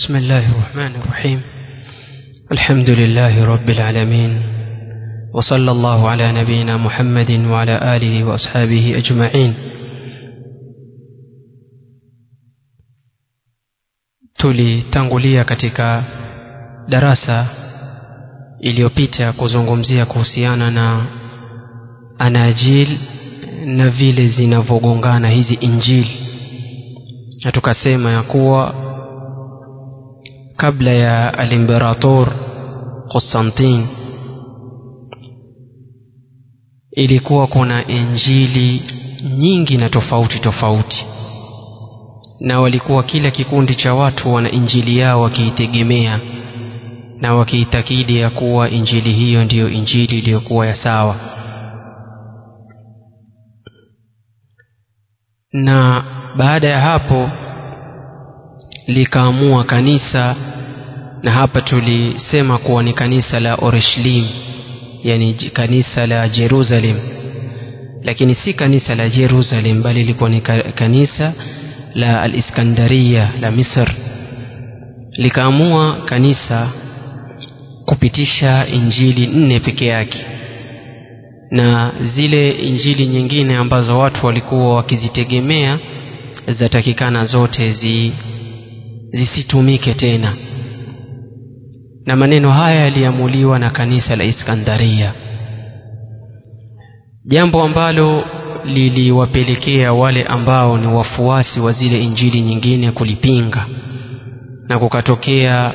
بسم الله الرحمن الرحيم الحمد لله رب العالمين وصلى الله على نبينا محمد وعلى آله وأصحابه أجمعين tulitangulia katika darasa iliyopita kuzungumzia kuhusiana na anajil na vile zinavyogongana hizi injili na tukasema ya kuwa kabla ya alimperator Konstantin ilikuwa kuna injili nyingi na tofauti tofauti na walikuwa kila kikundi cha watu wana injili yao wakiitegemea na wakiitakidi ya kuwa injili hiyo ndiyo injili iliyokuwa ya sawa na baada ya hapo likaamua kanisa na hapa tulisema kuwa ni kanisa la Oreshlim yani kanisa la Jerusalem lakini si kanisa la Jerusalem bali lilikuwa ni kanisa la al-Iskandaria la Misr likaamua kanisa kupitisha injili nne peke yake na zile injili nyingine ambazo watu walikuwa wakizitegemea zatakikana zote zi, zisitumike tena na maneno haya yaliamuliwa na kanisa la Iskandaria jambo ambalo liliwapelekea wale ambao ni wafuasi wa zile injili nyingine kulipinga na kukatokea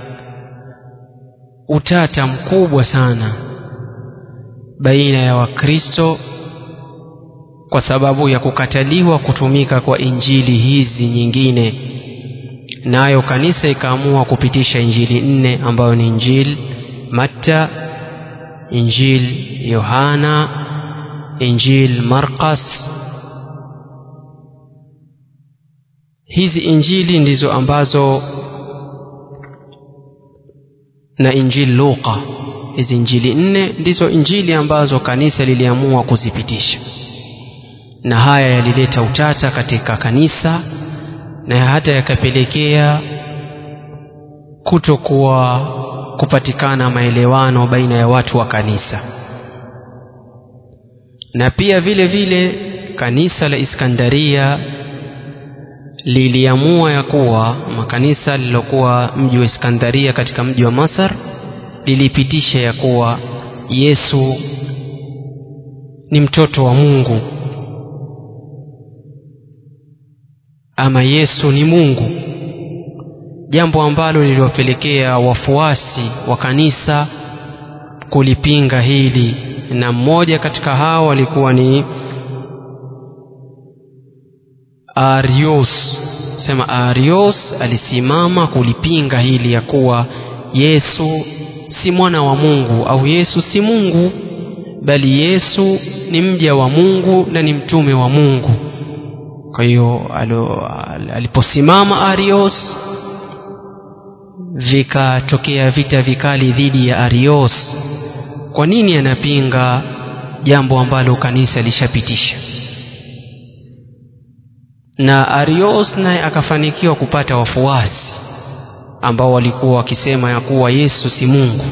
utata mkubwa sana baina ya wakristo kwa sababu ya kukataliwa kutumika kwa injili hizi nyingine nayo kanisa ikaamua kupitisha injili nne ambayo ni injili matta injili yohana injili markas hizi injili ndizo ambazo na injili luqa hizi injili nne ndizo injili ambazo kanisa liliamua kuzipitisha na haya yalileta utata katika kanisa na hata yakapelekea kutokuwa kupatikana maelewano baina ya watu wa kanisa na pia vile vile kanisa la Iskandaria liliamua ya kuwa makanisa lilokuwa mji wa Iskandaria katika mji wa Masar lilipitisha ya kuwa Yesu ni mtoto wa Mungu ama Yesu ni Mungu jambo ambalo liliwapelekea wafuasi wa kanisa kulipinga hili na mmoja katika hao alikuwa ni Arios sema Arios alisimama kulipinga hili ya kuwa Yesu si mwana wa Mungu au Yesu si Mungu bali Yesu ni mja wa Mungu na ni mtume wa Mungu kwa hiyo aliposimama Arios vikatokea vita vikali dhidi ya Arios kwa nini anapinga jambo ambalo kanisa lishapitisha na Arios naye akafanikiwa kupata wafuasi ambao walikuwa wakisema ya kuwa Yesu si Mungu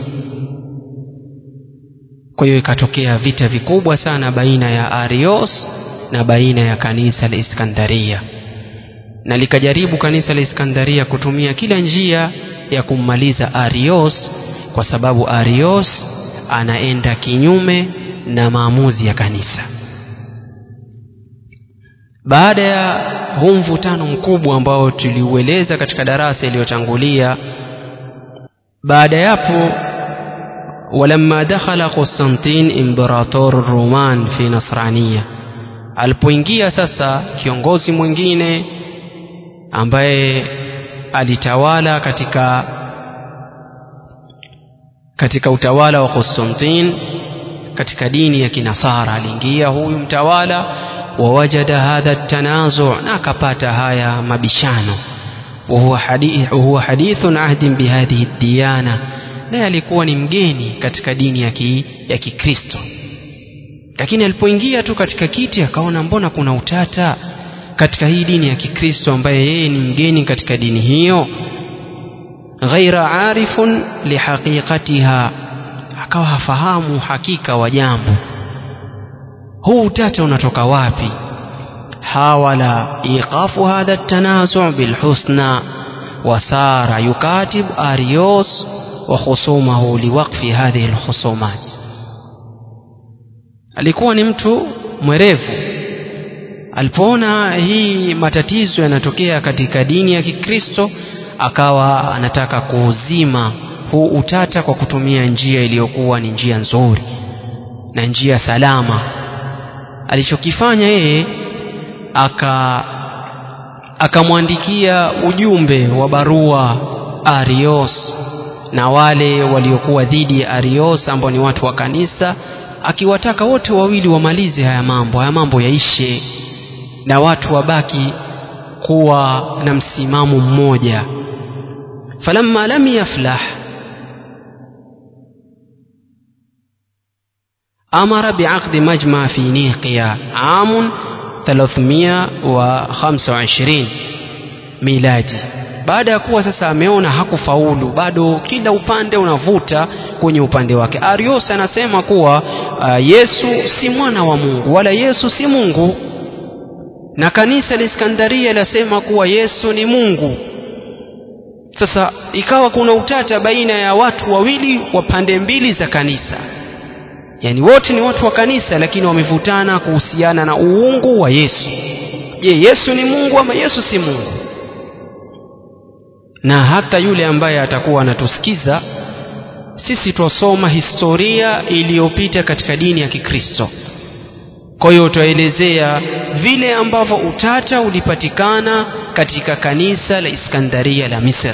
kwa hiyo ikatokea vita vikubwa sana baina ya Arios na baina ya kanisa la Iskandaria na likajaribu kanisa la Iskandaria kutumia kila njia ya kummaliza Arios kwa sababu Arios anaenda kinyume na maamuzi ya kanisa baada ya huu mvutano mkubwa ambao tuliueleza katika darasa iliyotangulia baada yapo ولما دخل قسطنطين امبراطور الرومان في نصرانية alipoingia sasa kiongozi mwingine ambaye alitawala katika katika utawala wa Konstantin katika dini ya kinasara aliingia huyu mtawala wawajada hadha tanazu na akapata haya mabishano وهو حديث وهو حديث عهد بهذه الديانة naye alikuwa ni mgeni katika dini ya ki, ya Kikristo lakini alipoingia tu katika kiti akaona mbona kuna utata katika hii dini ya Kikristo ambaye yeye ni mgeni katika dini hiyo ghaira arifun lihaqiqatiha akawa hafahamu hakika wa jambo huu utata unatoka wapi hawala iqafu hadha tanazu bilhusna وصار يكاتب أريوس وخصومه لوقف هذه الخصومات alikuwa ni mtu mwerevu alipoona hii matatizo yanatokea katika dini ya kikristo akawa anataka kuuzima huu utata kwa kutumia njia iliyokuwa ni njia nzuri na njia salama alichokifanya yeye aka akamwandikia ujumbe wa barua Arios na wale waliokuwa dhidi ya Arios ambao ni watu wa kanisa akiwataka wote wawili wamalize haya mambo haya mambo yaishe na watu wabaki kuwa na msimamo mmoja falamma lam yaflah amara biaqdi majma fi niqiya amun 325 miladi baada ya kuwa sasa ameona hakufaulu bado kila upande unavuta kwenye upande wake arios anasema kuwa uh, yesu si mwana wa mungu wala yesu si mungu na kanisa la iskandaria lasema kuwa yesu ni mungu sasa ikawa kuna utata baina ya watu wawili wa pande mbili za kanisa yaani wote ni watu wa kanisa lakini wamevutana kuhusiana na uungu wa yesu je yesu ni mungu ama yesu si mungu na hata yule ambaye atakuwa anatusikiza sisi twasoma historia iliyopita katika dini ya kikristo kwa hiyo twaelezea vile ambavyo utata ulipatikana katika kanisa la iskandaria la misri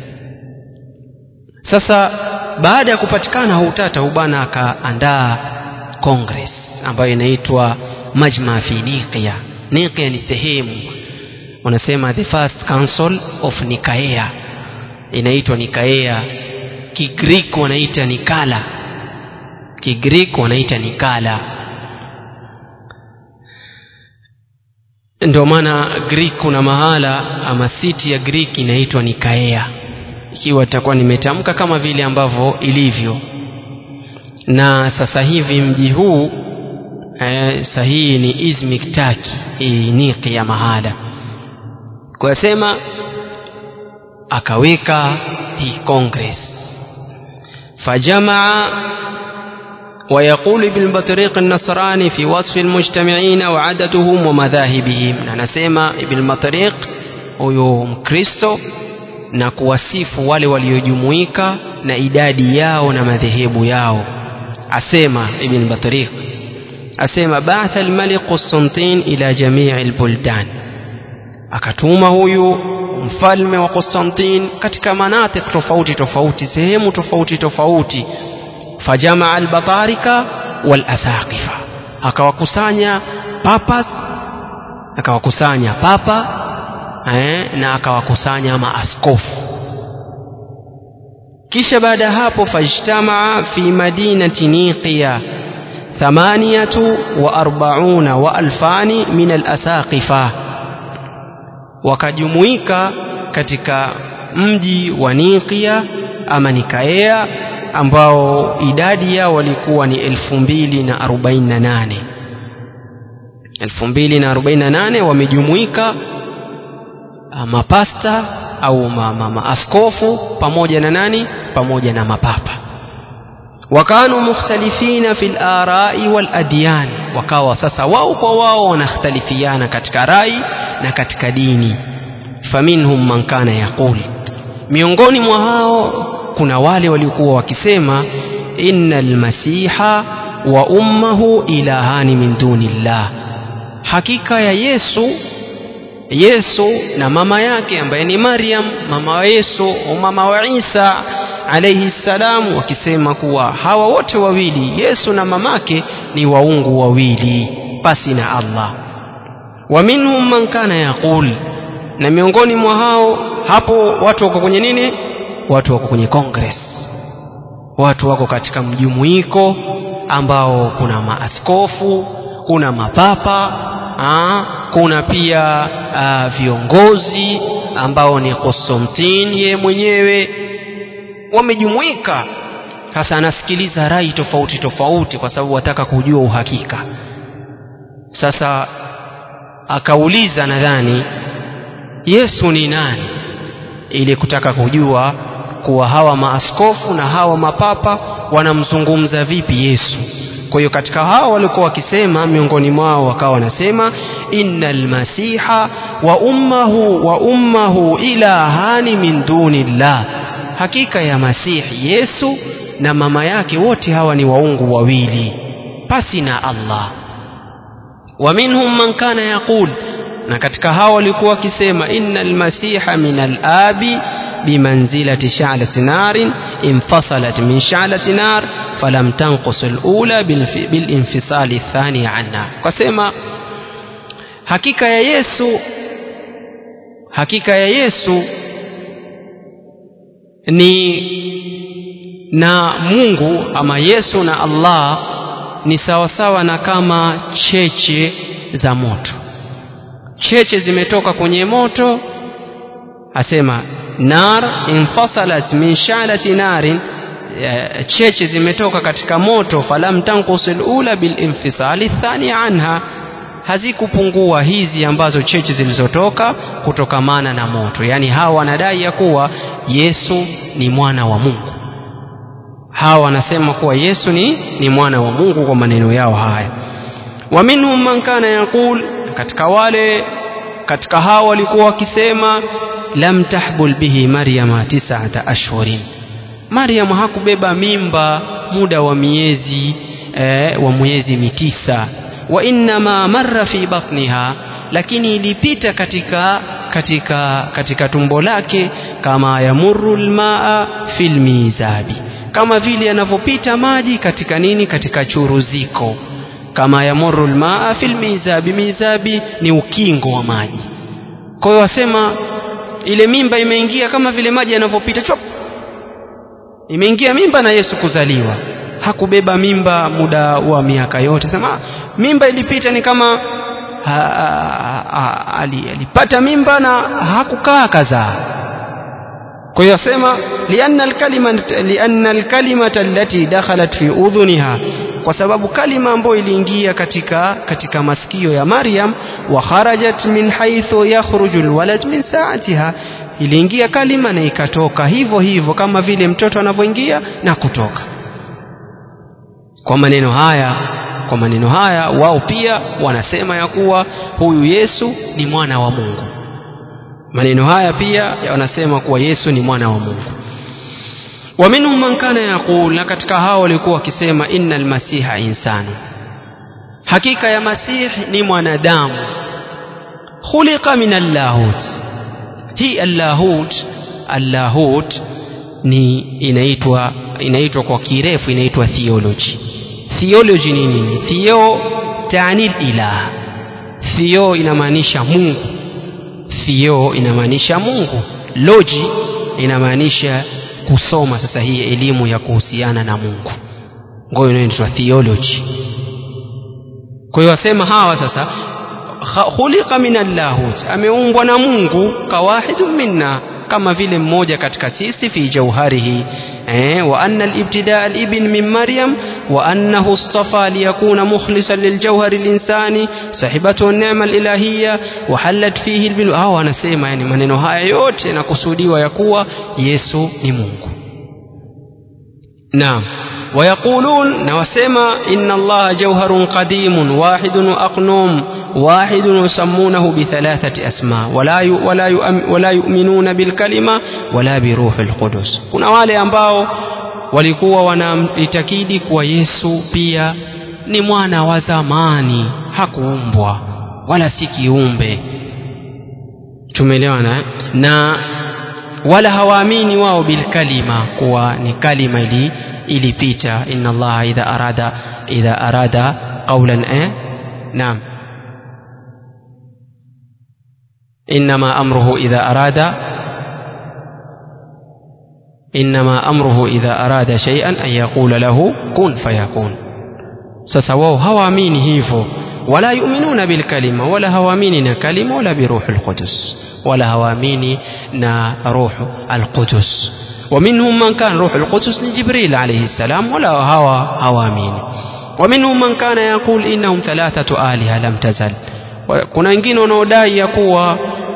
sasa baada ya kupatikana utata ubana akaandaa congress ambayo inaitwa majma fi niqia niqia ni sehemu wanasema the first council of nikaea inaitwa nikaea kigrik wanaita nikala kigrik wanaita nikala ndio maana greek kuna mahala ama city ya greek inaitwa nikaea ikiwa itakuwa nimetamka kama vile ambavyo ilivyo na sasa hivi mji huu eh, sahihi ni izmik taki hii niki ya mahada kuyasema akaweka hii congress fajamaa ويقول ابن بطريق النصراني في وصف المجتمعين وعددهم ومذاهبهم anasema ibn Batriq huyo mkristo na kuwasifu wale waliojumuika na idadi yao na madhehebu yao asema ibn Batriq asema ba'atha al-malik Constantine ila jamii al-buldan akatuma huyu mfalme wa Constantine katika manatik tofauti tofauti sehemu tofauti tofauti fajamaa albatarika walasaqifa akawakusanya papas akawakusanya papa eh, na akawakusanya maaskofu kisha baada ya hapo fajtamaa fi madinati niqiya thamaniyatu wa arbauna wa alfani min alasaqifa wakajumuika katika mji wa Niqia ama Nikaea ambao idadi yao walikuwa ni elfu mbili na arobaini na nane elfu mbili na arobaini na nane wamejumuika mapasta au maaskofu ma, ma pamoja na nani pamoja na mapapa wakanu mukhtalifina fi larai waladyan wakawa sasa wao kwa wao wanakhtalifiana katika rai na katika dini faminhum man kana yaqul miongoni mwa hao kuna wale waliokuwa wakisema inna almasiha wa ummahu ilahani min dunillah hakika ya yesu yesu na mama yake ambaye ni maryam mama wa yesu au mama wa isa alaihi salam wakisema kuwa hawa wote wawili yesu na mamake ni waungu wawili pasi na allah wa minhum man kana yaqul na miongoni mwa hao hapo watu wako kwenye nini watu wako kwenye congress watu wako katika mjumuiko ambao kuna maaskofu kuna mapapa aa, kuna pia aa, viongozi ambao ni Konstantin ye mwenyewe wamejumuika sasa anasikiliza rai tofauti tofauti kwa sababu wataka kujua uhakika sasa akauliza nadhani yesu ni nani ili kutaka kujua kuwa hawa maaskofu na hawa mapapa wanamzungumza vipi yesu kwa hiyo katika hao walikuwa wakisema miongoni mwao wakawa wanasema inna lmasiha wa ummahu wa ummahu ilahani min duni llah hakika ya masihi yesu na mama yake wote hawa ni waungu wawili pasi na allah wa minhum man kana yaqul na katika hao walikuwa wakisema inna almasiha min alabi bimanzilati sha'lati narin infasalat min sha'lati nar falam tanqus alula bilinfisali athani anha kasema hakika ya Yesu hakika ya Yesu ni na Mungu ama Yesu na Allah ni sawasawa na kama cheche za moto cheche zimetoka kwenye moto asema nar infasalat min shalati narin cheche zimetoka katika moto falam tanqus alula bilinfisali thani anha hazikupungua hizi ambazo cheche zilizotoka kutokamana na moto yaani hawa wanadai ya kuwa Yesu ni mwana wa Mungu hawa wanasema kuwa Yesu ni, ni mwana wa Mungu kwa maneno yao haya wa minhum man kana yaqul katika wale katika hao walikuwa wakisema lam tahbul bihi maryama tisata ashhurin Maryam hakubeba mimba muda wa miezi eh, wa miezi mitisa wa innama marra fi batniha lakini ilipita katika katika katika tumbo lake kama yamurru almaa fil mizabi kama vile yanavyopita maji katika nini katika churuziko kama yamurru almaa fil mizabi mizabi ni ukingo wa maji kwa hiyo wasema ile mimba imeingia kama vile maji yanavyopita chop imeingia mimba na Yesu kuzaliwa hakubeba mimba muda wa miaka yote sema mimba ilipita ni kama ha, ha, ha, alipata mimba na hakukaa kazaa kwa hiyo asema lianna alkalima lianna alkalimata allati dakhalat fi udhuniha kwa sababu kalima ambayo iliingia katika katika masikio ya Maryam wa kharajat min haythu yakhruju alwalad min saatiha iliingia kalima na ikatoka hivyo hivyo kama vile mtoto anavyoingia na kutoka kwa maneno haya kwa maneno haya wao pia wanasema ya kuwa huyu Yesu ni mwana wa Mungu maneno haya pia wanasema kuwa Yesu ni mwana wa Mungu wa minhum man kana yaqul na katika hao walikuwa wakisema innal masiha insanu hakika ya masih ni mwanadamu khuliqa min allahut hii allahut allahut ni inaitwa inaitwa kwa kirefu inaitwa theology theology ni nini theo taanil ilah theo inamaanisha Mungu theo inamaanisha Mungu logi inamaanisha kusoma sasa hii elimu ya kuhusiana na Mungu ngoyo inaitwa theology kwa hiyo wasema hawa sasa khuliqa min allahut ameumbwa na Mungu kawahidu minna kama vile mmoja katika sisi fi jauharihi eh, wa anna al-ibtida al-ibn min maryam wa annahu istafa liyakuna mukhlisan liljawhari al-insani sahibatu an-ni'ma al-ilahiyya wa halat fihi al hao anasema yani maneno haya yote yanakusudiwa ya kuwa Yesu ni Mungu naam ويقولون نوسما إن الله جوهر قديم واحد أقنوم واحد يسمونه بثلاثة أسماء ولا ولا ولا يؤمنون بالكلمة ولا بروح القدس kuna wale ambao walikuwa wanaitakidi kuwa Yesu pia ni mwana wa zamani hakuumbwa wala si kiumbe tumeelewana na wala hawaamini wao bilkalima kuwa ni kalima ili ilipita inna allaha idha arada idha arada qawlan eh naam انما امره اذا اراد انما امره اذا اراد شيئا ان يقول له كن فيكون sasa wao hawaamini hivyo wala yuminuna bilkalima wala hawaamini na kalima wala biruhi lqudus wala hawaamini na ruhu alqudus ومنهم من كان روح القدس لجبريل عليه السلام ولا هوى هوامين ومنهم من كان يقول إنهم ثلاثة آلهة لم تزل kuna wengine wanaodai ya kuwa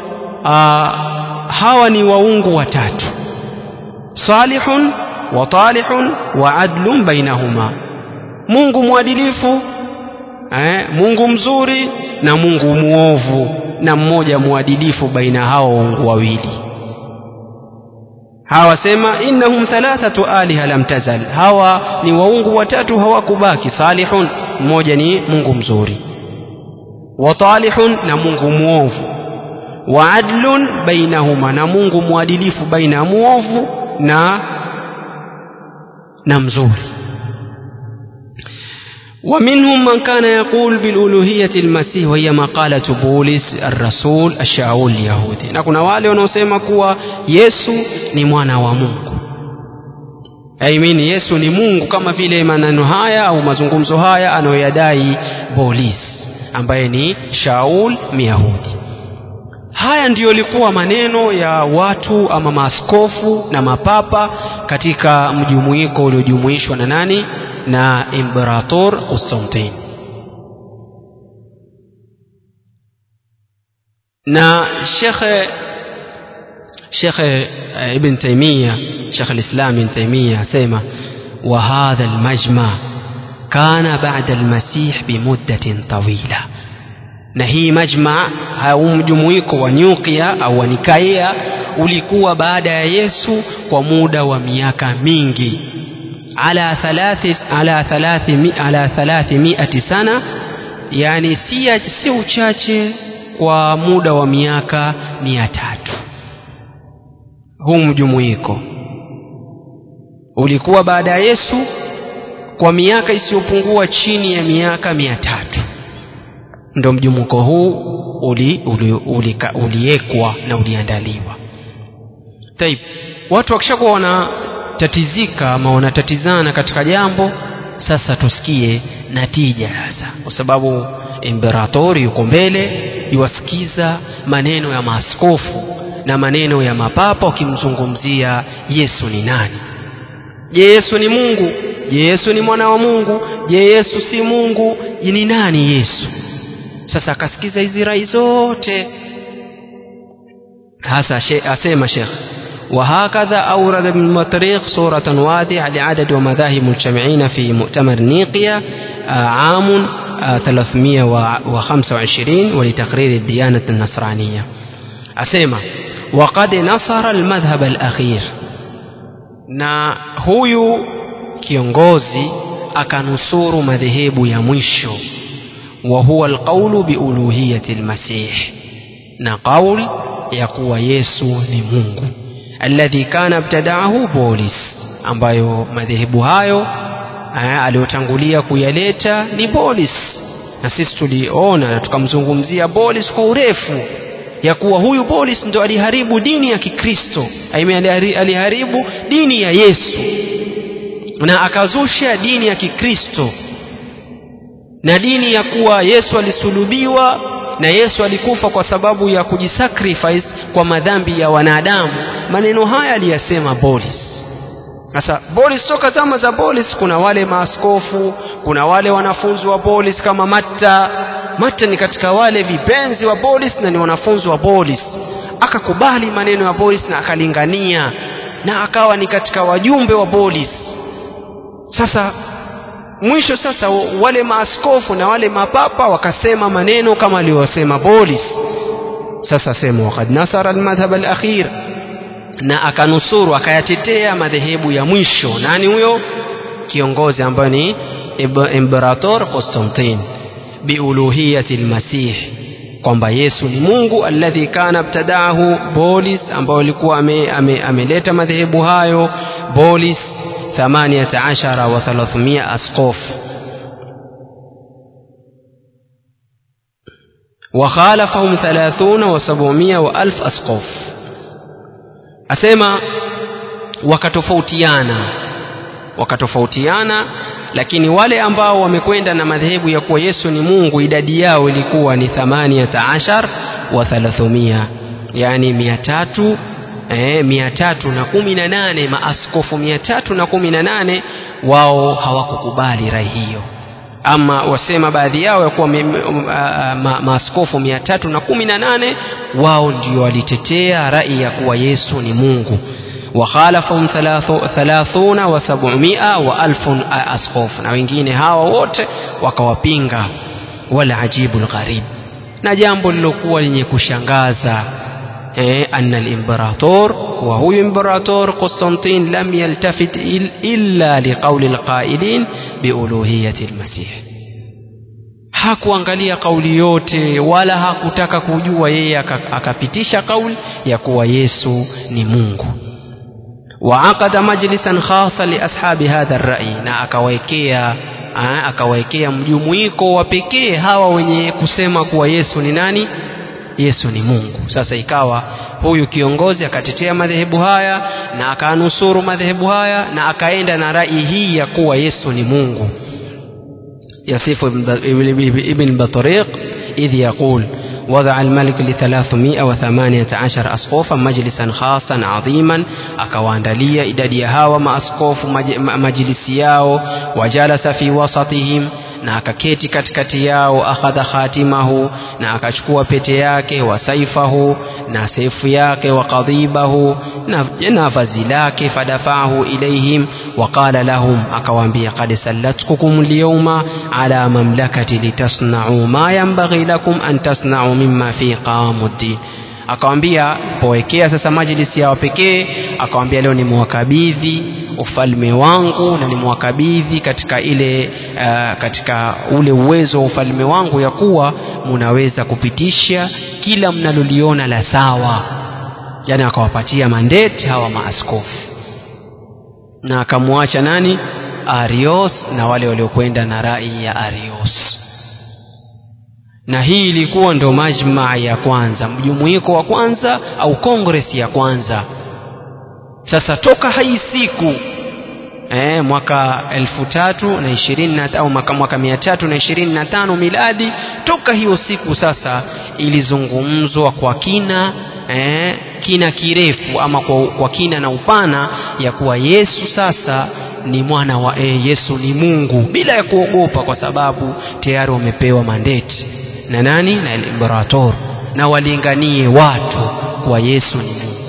hawa ni waungu watatu salihun wa talihun wa adlun bainahuma mungu mwadilifu eh, mungu mzuri na mungu muovu na mmoja mwadilifu baina hao waungu wawili hawa sema innahum thalathatu aliha lam tazal hawa ni waungu watatu hawakubaki salihun mmoja ni mungu mzuri wa talihun na mungu muovu wa adlun bainahuma na mungu mwadilifu baina ya muovu na na mzuri ومنهم من كان يقول بالألوهية المسيح وهي مقالة بولس الرسول الشاول اليهودي na kuna wale wanaosema kuwa Yesu ni mwana wa Mungu I mean Yesu ni Mungu kama vile maneno haya au mazungumzo haya anayoyadai Bolis ambaye ni Shaul Myahudi haya ndiyo likuwa maneno ya watu ama maaskofu na mapapa katika mjumuiko uliojumuishwa na nani na imperator Constantine na shekhe shekhe ibn Taymiyyah shekhe al-Islam ibn Taymiyyah asema wa hadha al-majma kana ba'da al-masih bimuddatin tawila na hii majma au mjumuiko wa nyukia au wa nikaia ulikuwa baada ya Yesu kwa muda wa miaka mingi ala thalathi ala thalathi ala thalathimiati sana yani si si uchache kwa muda wa miaka mia tatu huu mjumuiko ulikuwa baada ya Yesu kwa miaka isiyopungua chini ya miaka mia tatu ndo mjumuiko huu uliwekwa uli, uli, uli na uliandaliwa taib watu wakishakuwa wanatatizika ama wanatatizana katika jambo sasa tusikie natija sasa kwa sababu imperatori yuko mbele yuwasikiza maneno ya maaskofu na maneno ya mapapa wakimzungumzia yesu ni nani je yesu ni mungu je yesu ni mwana wa mungu je yesu si mungu ni nani yesu sasa akasikiza hizi rai zote hasa she, asema shekh وهكذا أورد ابن مطريق صورة واضحة لعدد ومذاهب مجتمعين في مؤتمر نيقيا عام 325 ولتقرير الديانة النصرانية أسيما وقد نصر المذهب الأخير na huyu kiongozi akanusuru madhehebu ya mwisho wa huwa alqaulu biuluhiyati almasih na qaul ya kuwa yesu ni mungu alladhi kana ibtadaahu bolis ambayo madhehebu hayo aliyotangulia kuyaleta ni bolis na sisi tuliona na tukamzungumzia bolis kwa urefu ya kuwa huyu bolis ndo aliharibu dini ya kikristo aliharibu dini ya yesu na akazusha dini ya kikristo na dini ya kuwa yesu alisulubiwa na yesu alikufa kwa sababu ya kujisacrifice kwa madhambi ya wanadamu maneno haya aliyasema bolis sasa bolis toka zama za bolis kuna wale maaskofu kuna wale wanafunzi wa bolis kama matta matta ni katika wale vipenzi wa bolis na ni wanafunzi wa bolis akakubali maneno ya bolis na akalingania na akawa ni katika wajumbe wa bolis sasa mwisho sasa wale maaskofu na wale mapapa wakasema maneno kama aliyosema bolis sasa sema wakad nasara almadhhab alakhir na akanusuru akayatetea madhehebu ya mwisho nani huyo kiongozi ambaye ni imperator Constantine biuluhiyati almasih kwamba Yesu ni Mungu alladhi kana ibtadaahu Bolis ambao alikuwa ameleta ame, ame madhehebu hayo Bolis 18 wa 300 askof وخالفهم ثلاثون وسبعمائة وألف أسقف أسمى wakatofautiana wakatofautiana lakini wale ambao wamekwenda na madhehebu ya kuwa Yesu ni Mungu idadi yao ilikuwa ni thamaniyata ashar wa thalathumia yani mia tatu eh, mia tatu na kumi na nane maaskofu mia tatu na kumi na nane wao hawakukubali rai hiyo ama wasema baadhi yao ya kuwa ma, maaskofu mia tatu na kumi na nane wao ndio walitetea rai ya kuwa yesu ni mungu wakhalafahum thalathuna wa sabumia wa alfun askofu na wengine hawa wote wakawapinga wala ajibu lgharib na jambo lilokuwa lenye kushangaza eh, anna limperator wa huyu imperator Konstantin lam yaltafit il, illa liqauli lqailin biuluhiyati lmasih hakuangalia kauli yote wala hakutaka kujua yeye akapitisha kauli ya kuwa yesu ni mungu وعقد مجلسا خاصا لاصحاب هذا الراي na akawaekea akawaekea mjumuiko wa pekee hawa wenye kusema kuwa Yesu ni nani Yesu ni Mungu sasa ikawa huyu kiongozi akatetea madhehebu haya na akanusuru madhehebu haya na akaenda na rai hii ya kuwa Yesu ni Mungu yasifu ibn Batariq idh yaqul وضع الملك لثلاثمائة وثمانية عشر أسقوفا مجلسا خاصا عظيما أكوانداليا إدادي هاو ما أسقوف مجلس ياو وجلس في وسطهم na akaketi katikati yao akhadha khatimahu na akachukua pete yake wa saifahu na seifu yake wa qadhibahu na, na vazi lake fadafahu ilaihim waqala lahum akawaambia qad sallatkukum lyawma ala mamlakati litasnau ma yanbaghi lakum an tasnau mimma fi qawamuddin akawambia powekea sasa majlisi yao pekee akawambia leo nimewakabidhi ufalme wangu na nimewakabidhi katika ile uh, katika ule uwezo wa ufalme wangu ya kuwa munaweza kupitisha kila mnaloliona la sawa yani akawapatia mandate hawa maaskofu na akamwacha nani arios na wale waliokwenda na rai ya arios na hii ilikuwa ndo majmaa ya kwanza mjumuiko wa kwanza au kongres ya kwanza sasa toka hii siku eh, mwaka elfu tatu na ishirini na au mwaka, mwaka mia tatu na ishirini na tano miladi toka hiyo siku sasa ilizungumzwa kwa kina eh, kina kirefu ama kwa, kwa kina na upana ya kuwa yesu sasa ni mwana wa eh, yesu ni mungu bila ya kuogopa kwa sababu tayari wamepewa mandeti na nani na imperator na walinganie watu kwa yesu ni mungu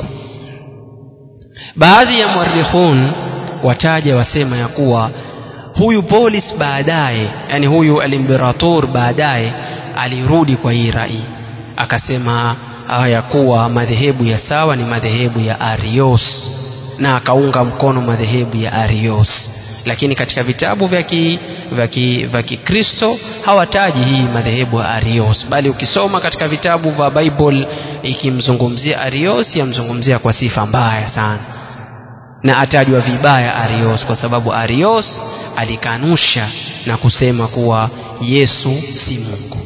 baadhi ya muarikhun wataja wasema ya kuwa huyu polis baadaye yani huyu alimperator baadaye alirudi kwa hii rai akasema ya kuwa madhehebu ya sawa ni madhehebu ya arios na akaunga mkono madhehebu ya arios lakini katika vitabu vya ki, vya ki, vya kikristo hawataji hii madhehebu ya arios bali ukisoma katika vitabu vya bible ikimzungumzia arios yamzungumzia kwa sifa mbaya sana na atajwa vibaya arios kwa sababu arios alikanusha na kusema kuwa yesu si mungu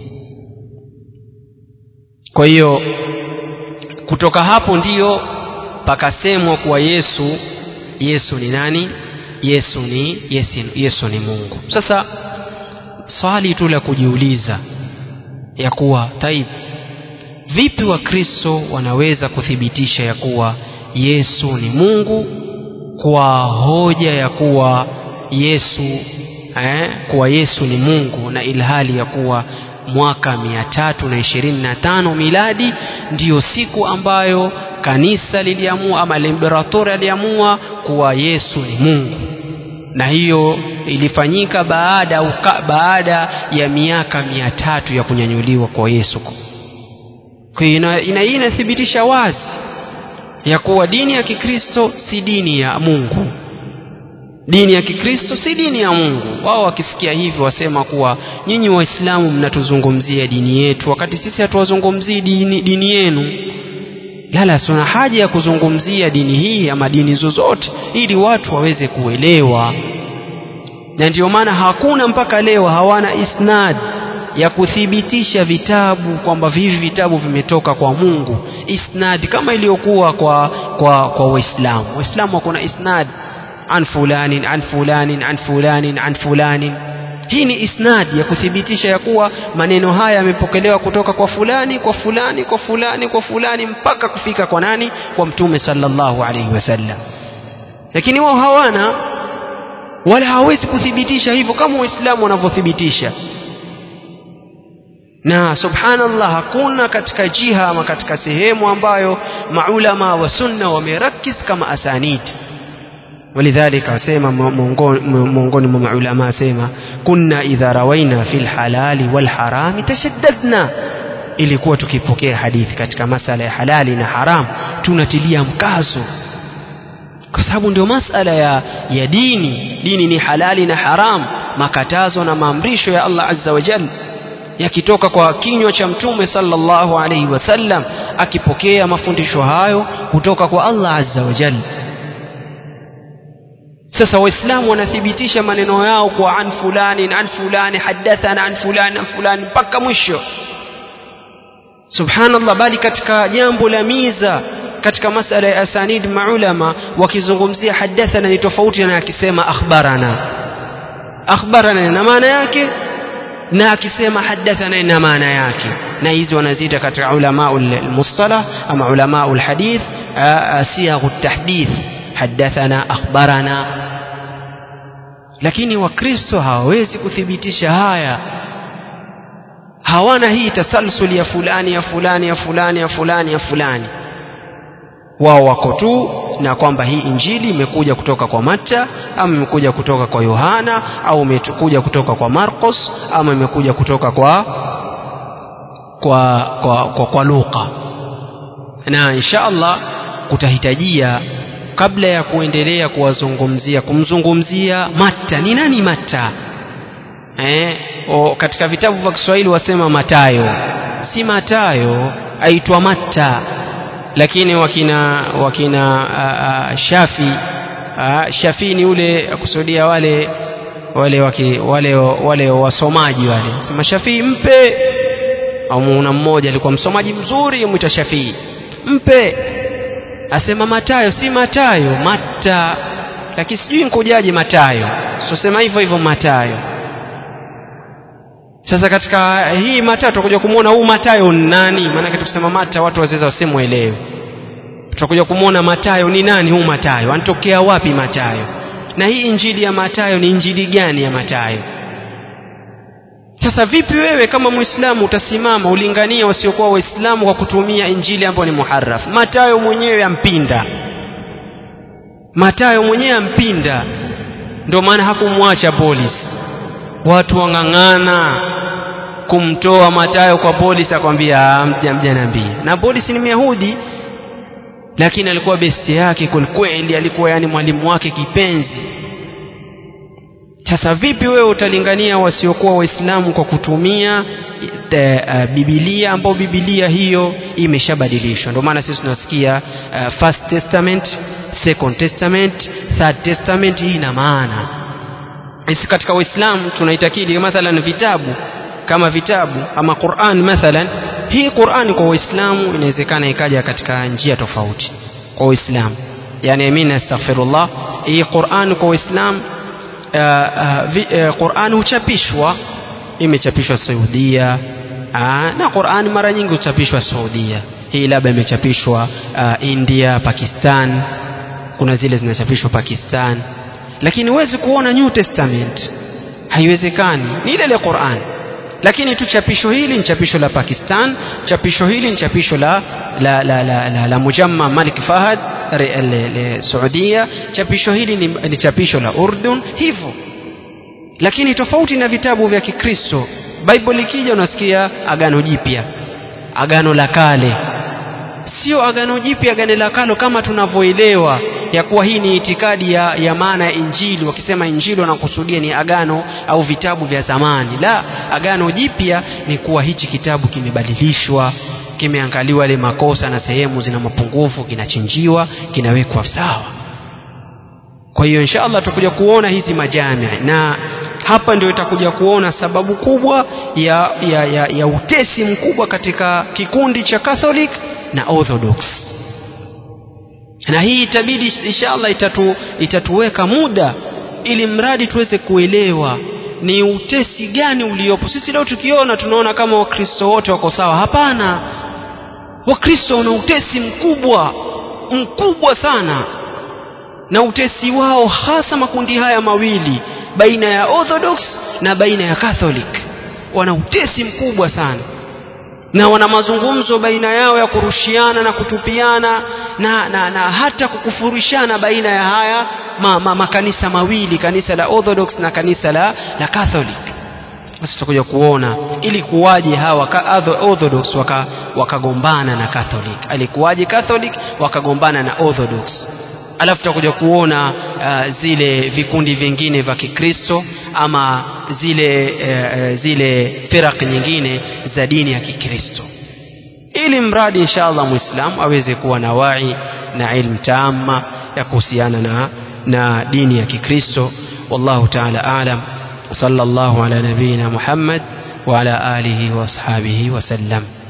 kwa hiyo kutoka hapo ndiyo pakasemwa kuwa yesu yesu ni nani yesu ni yesu, yesu ni mungu sasa swali tu la kujiuliza ya kuwa taib vipi wakristo wanaweza kuthibitisha ya kuwa yesu ni mungu kwa hoja ya kuwa yesu eh, kuwa yesu ni mungu na ilhali ya kuwa mwaka mia tatu na ishirini na tano miladi ndiyo siku ambayo kanisa liliamua ama limberatori aliamua kuwa yesu ni mungu na hiyo ilifanyika baada, uka, baada ya miaka mia tatu ya kunyanyuliwa kwa yesu kwa hiyo ina, ina, inathibitisha wazi ya kuwa dini ya kikristo si dini ya mungu dini ya kikristo si dini ya mungu wao wakisikia hivyo wasema kuwa nyinyi waislamu mnatuzungumzia dini yetu wakati sisi hatuwazungumzii dini, dini yenu lala tuna haja ya kuzungumzia dini hii ama dini zozote ili watu waweze kuelewa na ndio maana hakuna mpaka leo hawana isnad ya kuthibitisha vitabu kwamba hivi vitabu vimetoka kwa mungu isnad kama iliyokuwa kwa kwa kwa waislamu waislamu hakuna isnad an fulanin an fulanin an fulanin an fulanin hii ni isnadi ya kuthibitisha ya kuwa maneno haya yamepokelewa kutoka kwa fulani kwa fulani kwa fulani kwa fulani mpaka kufika kwa nani kwa mtume sallallahu alaihi wasallam lakini wao hawana wala hawezi kuthibitisha hivyo kama waislamu wanavyothibitisha na subhanallah hakuna katika jiha ama katika sehemu ambayo maulama wa sunna wamerakis kama asanid ولذلك asema miongoni mwa maulama asema kunna idha rawaina fil halali wal harami tashaddadna ilikuwa tukipokea hadithi katika masala ya halali na haram tunatilia mkazo kwa sababu ndio masala ya, ya dini dini ni halali na haram makatazo na maamrisho ya Allah azza wa jalla yakitoka kwa kinywa cha mtume sallallahu alaihi wasallam akipokea mafundisho hayo kutoka kwa Allah azza wa jalla sasa waislamu wanathibitisha maneno yao kwa an fulani an fulani hadathana an fulani an fulani mpaka mwisho subhanallah bali katika jambo la miza katika masala ya asanid maulama wakizungumzia hadathana ni tofauti na akisema akhbarana akhbarana na maana yake na akisema hadathana ina maana yake na hizi wanaziita katika ulama almustalah ama ulama alhadith siyaghu tahdith hadathana akhbarana lakini wakristo hawawezi kuthibitisha haya hawana hii tasalsul ya fulani ya fulani ya fulani ya fulani ya fulani wao wako tu na kwamba hii injili imekuja kutoka kwa Matta ama imekuja kutoka kwa Yohana au imekuja kutoka kwa Marcos ama imekuja kutoka kwa kwa kwa, kwa, kwa Luka na insha Allah kutahitajia kabla ya kuendelea kuwazungumzia kumzungumzia Matta ni nani Matta eh, o, katika vitabu vya Kiswahili wasema Matayo si Matayo aitwa Matta lakini wakina wakina a, a, Shafi a, Shafi ni ule kusudia wale wale waki, wale wale wasomaji wale sema Shafi mpe au muna mmoja alikuwa msomaji mzuri mwita Shafi mpe asema Matayo si Matayo Matta lakini sijui nkujaje Matayo sosema hivyo hivyo Matayo sasa katika hii Matayo tutakuja kumwona huu Matayo ni nani maanake tukisema Mata watu wazeza wasemwelewe tutakuja kumwona Matayo ni nani huu Matayo anatokea wapi Matayo na hii injili ya Matayo ni injili gani ya Matayo sasa vipi wewe kama muislamu utasimama ulingania wasiokuwa waislamu kwa kutumia injili ambayo ni muharraf Matayo mwenyewe ampinda Matayo mwenyewe ampinda ndio maana hakumwacha polisi watu wang'ang'ana kumtoa Matayo kwa polisi akwambia mja mja nabii na polisi ni Myahudi lakini alikuwa besti yake kwelikweli alikuwa yani mwalimu wake kipenzi sasa vipi wewe utalingania wasiokuwa waislamu kwa kutumia the, uh, bibilia ambao bibilia hiyo imeshabadilishwa ndio maana sisi tunasikia uh, first testament second testament third testament hii ina maana sisi katika uislamu tunaitakidi mathalan vitabu kama vitabu ama Qur'an mathalan hii Qur'an kwa waislamu inawezekana ikaja katika njia tofauti kwa waislamu yani mimi nastaghfirullah hii Qur'an kwa waislamu uh, uh, uh, Qur'an huchapishwa imechapishwa Saudia uh, na Qur'an mara nyingi huchapishwa Saudia hii labda imechapishwa uh, India Pakistan kuna zile zinachapishwa Pakistan lakini huwezi kuona New Testament haiwezekani ni ile ile Qur'an lakini tu chapisho hili ni chapisho la Pakistan chapisho hili ni chapisho la la la la, la, la Mujamma Malik Fahad Saudia chapisho hili ni, ni chapisho la Urdun hivyo lakini tofauti na vitabu vya Kikristo Bible ikija unasikia agano jipya agano la kale sio agano jipya agano la kale kama tunavyoelewa ya kuwa hii ni itikadi ya, ya maana ya injili wakisema injili wanakusudia ni agano au vitabu vya zamani la agano jipya ni kuwa hichi kitabu kimebadilishwa kimeangaliwa ile makosa na sehemu zina mapungufu kinachinjiwa kinawekwa sawa kwa hiyo insha allah tutakuja kuona hizi majamii na hapa ndio itakuja kuona sababu kubwa ya, ya, ya, ya utesi mkubwa katika kikundi cha Catholic na Orthodox na hii itabidi inshallah itatu, itatuweka muda ili mradi tuweze kuelewa ni utesi gani uliopo sisi leo tukiona tunaona kama wakristo wote wako sawa hapana wakristo wana utesi mkubwa mkubwa sana na utesi wao hasa makundi haya mawili baina ya orthodox na baina ya catholic wana utesi mkubwa sana na wana mazungumzo baina yao ya kurushiana na kutupiana na, na, na hata kukufurishana baina ya haya ma, ma, makanisa mawili kanisa la orthodox na kanisa la, la catholic sasa tutakuja kuona ili kuwaje hawa orthodox wakagombana waka na catholic alikuwaje catholic wakagombana na orthodox alafu tutakuja kuona uh, zile vikundi vingine vya kikristo ama zile uh, zile firak nyingine za dini ya kikristo ili mradi insha allah mwislamu aweze kuwa na wai na ilmu taama ya kuhusiana na, na dini ya kikristo wallahu taala alam وصلى الله على نبينا محمد وعلى آله وأصحابه وسلم